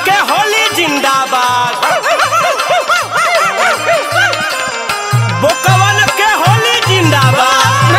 के होली जिंदाबाद बोकवन के होली जिंदाबाद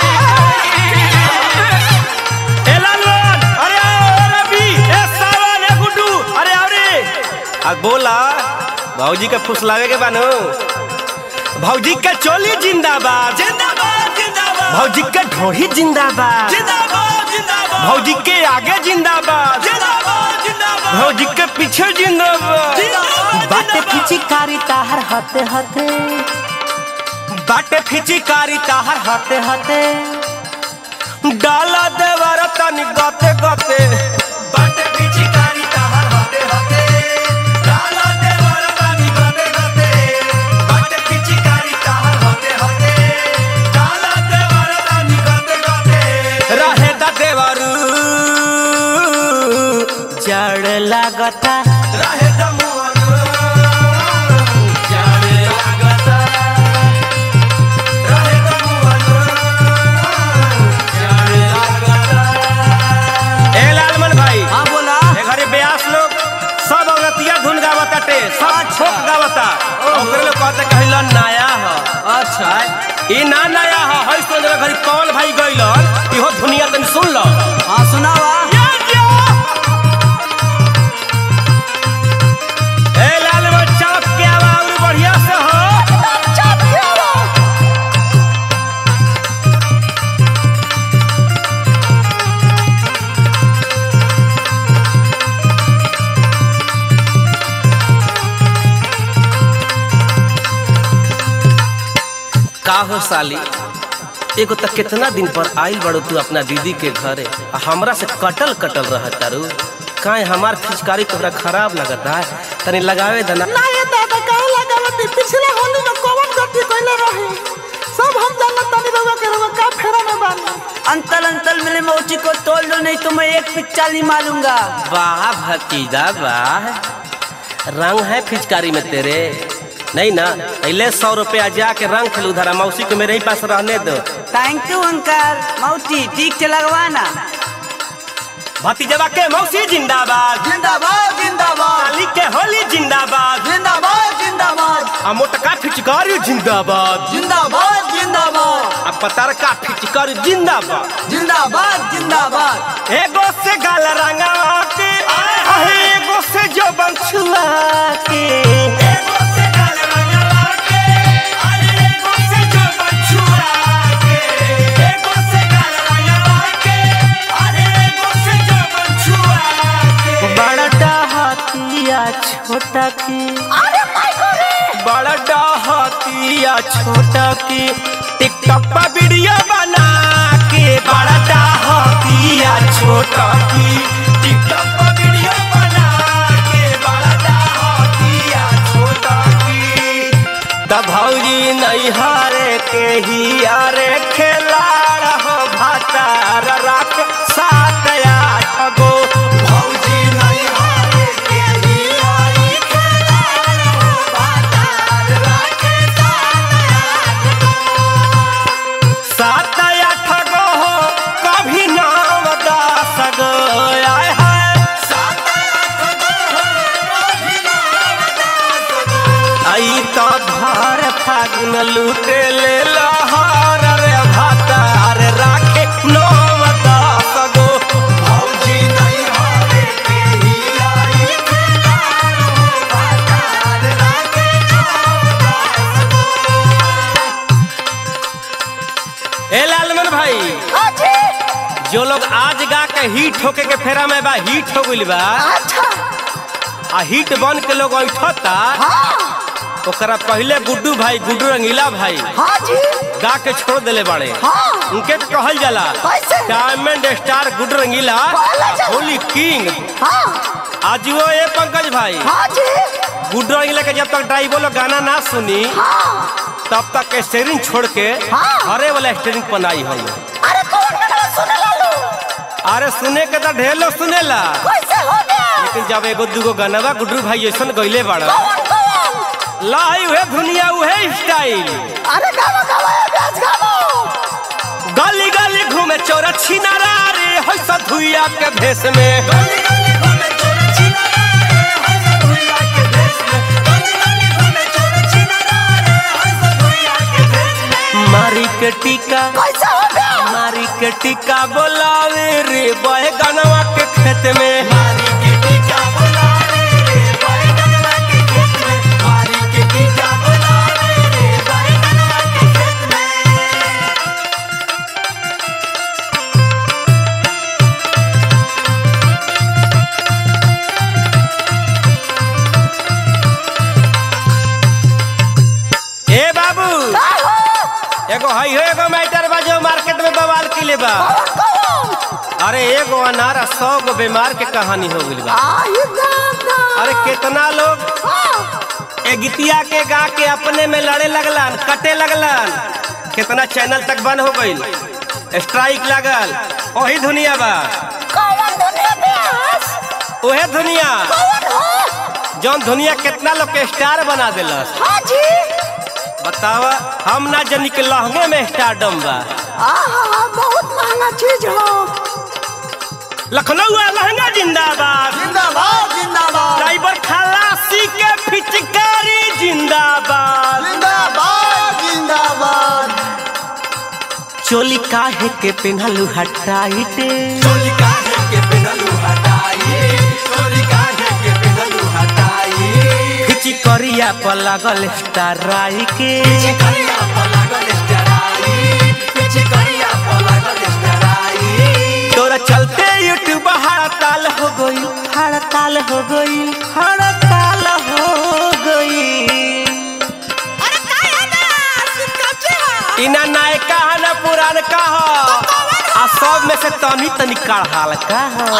ए लालवन अरे आओ ए रवि ए सावन ए गुड्डू अरे आओ रे आ बोला भौजी के फुसलावे के बानो भौजी के चोली जिंदाबाद जिंदाबाद जिंदाबाद भौजी के ढोही जिंदाबाद जिंदाबाद जिंदाबाद भौजी के आगे जिंदाबाद जिंदाबाद जिंदाबाद भौजी के पीछे जिंदाबाद जिंदाबाद बाटे फिचिकारी ताहर हते हते बाटे फिचिकारी ताहर हते हते डाला देवर तनी गते गते बाटे पिचकारी ताहर होते होते डाला देवर बानी गते गते बाटे पिचकारी ताहर होते होते डाला देवर बानी गते गते रहे दा देवरू जड़ लागता रहे दमुअन जाने लागता रहे दमुअन जाने लागता ए लालमन भाई हाँ बोला ए घरे ब्यास लोग सब औरतिया धुन गावताटे सब छोक गावता ओकरे लोग कहते कहिला नया ह अच्छा ई ना नया ह हई सुन घरी कौन भाई गइलन इहो दुनिया तनी सुन लो हाँ सुनावा ए लालमन चौक के आवा और बढ़िया से हो का हो साली एगो त कितना दिन पर आइल बड़ो तू अपना दीदी के घरे आ हमरा से कटल कटल रह तारू काहे हमार फिचकारी तोहरा खराब लगता है तनी लगावे दना ना ये दादा काहे लगावती पिछले होली में कौन गलती कइले रही सब हम जानत तानी रउआ के रउआ का फेरा में बानी अंतल अंतल मिले मोची को तोड़ दो नहीं तो मैं एक पिचाली मारूंगा वाह भतीजा वाह रंग है फिचकारी में तेरे नहीं ना पहले सौ रुपया जाके रंग खेल उधर मौसी को मेरे ही पास रहने दो थैंक यू अंकल मौची ठीक से लगवाना भतीजवा के मौसी जिंदाबाद जिंदाबाद जिंदाबाद साली के होली जिंदाबाद जिंदाबाद जिंदाबाद आ मोटका फिचकारी जिंदाबाद जिंदाबाद जिंदाबाद आ पतरका फिचकारी जिंदाबाद जिंदाबाद जिंदाबाद एगो से गाल रंगा के आहे एगो से जो बंछुआ के एगो से गाल रंगवा के अरे एगो से जो बछुआ के एगो से गाल रंगवा के अरे एगो से जो बछुआ के बड़ा डहतिया छोटा की बड़ा डहतिया छोटा की टिकटॉक पर वीडियो बना के बड़ा डहतिया छोटा की टिकटॉक पर वीडियो बना के बड़ा डाहतिया छोटा की त भौजी नहीं हारे के ही यारे खेलाड़ हो भातार राख सात आठ गो भौजी नहीं हारे के ही आई खेलाड़ हो बातार राखे सात आठ गो हो कभी नाम दस गो आय है आई तो भर फागुन लूटे ले लहर रे भातार राखे नाम दस गो भौजी नहीं हारे के ही आई खेलाड़ हो बातार राखे ए लालमन भाई जो लोग आज गा के हिट होके के फेरा में बा हिट हो गइल बा आ हिट बन के लोग ऐठता ओकरा पहले गुड्डू भाई गुड्डू रंगीला भाई गा के छोड़ देले बाड़े उनके के कहल जाला diamond star Guddu Rangila Holi king आज वो ए पंकज भाई गुड्डू रंगीला के जब तक ड्राइवर लोग गाना ना सुनी तब तक स्टेरिंग छोड़ के हरे वाला स्टेरिंग बनाई हम अरे कौन गाना सुने लालू अरे सुने के तो ढेर लोग सुनेला कैसे हो गया लेकिन जब एगो दूगो गानवा गुड्डू भाई ऐसन गइले बाड़ा कौन कौन लाई उहे दुनिया उहे स्टाइल अरे गावा गावा ये ब्याज गावो गली गली घूमे चोरा छिनारा रे होय सधुइया के भेष में गली गली घूमे चोरा छिनारा रे बोलावे रे बैगनवा के खेत में मारी के टीका बोलावे रे बैगनवा के खेत में मारी के टीका बोलावे रे बैगनवा के खेत में ए बाबू एगो हई हो एगो मैटर बा जो मार्केट में बवाल किले बा अरे एगो अनार आ सौ गो बीमार के कहानी हो गइल बा अरे कितना लोग ए गीतिया के गा के अपने में लड़े लगलन कटे लगलन कितना चैनल तक बंद हो गइल स्ट्राइक लागल वही दुनिया बा ओहे दुनिया जौन दुनिया कितना लोग के स्टार बना दिलस बतावा हम ना जनी के लहंगे में स्टारडम बा बहुत महंगा चीज हो लखनऊ लहंगा जिंदाबाद जिंदाबाद जिंदाबाद ड्राइवर खलासी के पिचकारी जिंदाबाद जिंदाबाद जिंदाबाद चोली काहे के पेन्हलू हटाइटे चोली काहे के पेनलू हटाई चोली काहे के पेनलू हटाई खिची करिया पर लागल स्टाराई के पीछे करिया पर लागल स्टराई पीछे करिया पर लागल स्टराई तोरा चलते यूट्यूब हड़ताल हो गई हड़ताल हो गई हड़ताल हो गई इना नायका है ना पुरान का हो आ सब में से तनी तनी कड़हाल का हो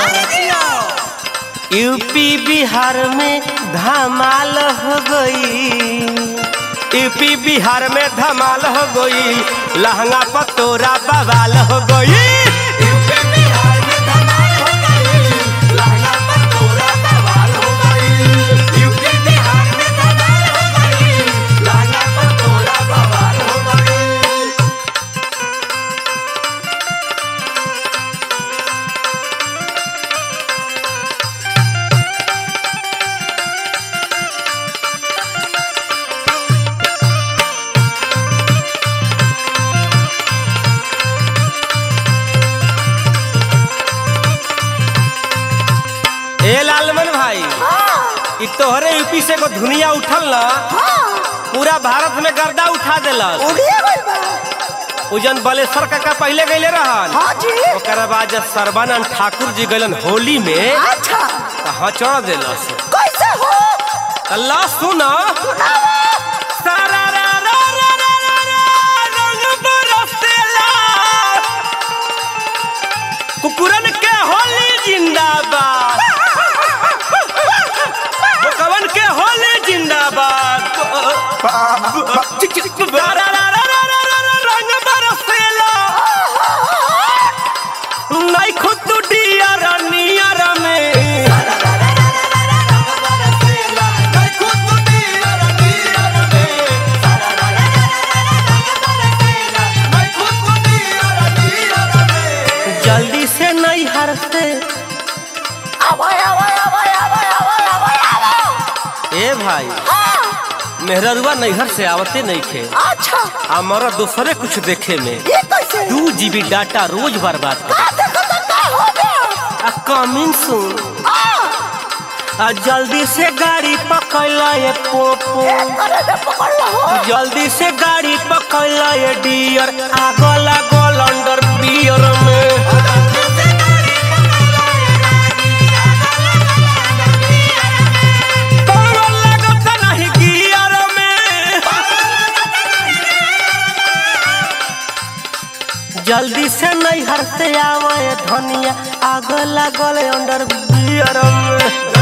यूपी बिहार में धमाल हो गई यूपी बिहार में धमाल हो गई लहंगा पर तोरा बवाल हो गई यूपी बिहार में धमाल हो गई लहंगा पर तोरा बवाल हो गई यूपी बिहार में धमाल हो गई लहंगा पर तोरा बवाल हो गई ए लालमन भाई इ तोहरे यूपी से को दुनिया उठल ना पूरा भारत में गर्दा उठा देलस उजन बलेश्वर काका पहले गईले रहन ओकर बाद जब सर्बानंद ठाकुर जी गलन होली में त हचड़ देलस अल्लाह सुना सारा रा रा रा रा रा रा रंग बरसेला कुकुरन के होली जिंदाबाद कवन के होली जिंदाबाद रा रा रा रा रा रा रा रा रंग बरसेला नहीं खुद डियर नियर में बरसेला मैं खुद दियर दियर में सारा रा रा रा रा रा रा बरसेला मैं खुद दियर दियर में जल्दी से नहीं हर से ए भाई मेहररुआ नैहर से आवते नहीं थे अच्छा हमारा दूसरे कुछ देखे में ये कैसे दू जीबी डाटा रोज बर्बाद कर का देखो तो का हो गया आ कमिंग सुन आ जल्दी से गाड़ी पकड़ ये पोपो अरे रे पकड़ लो हो जल्दी से गाड़ी पकड़ ये डियर आगो लागल अंडर बियर में पावर लागत नहीं गियर में जल्दी से नहीं हरते आवे धनिया आग लागल अंडर बियर में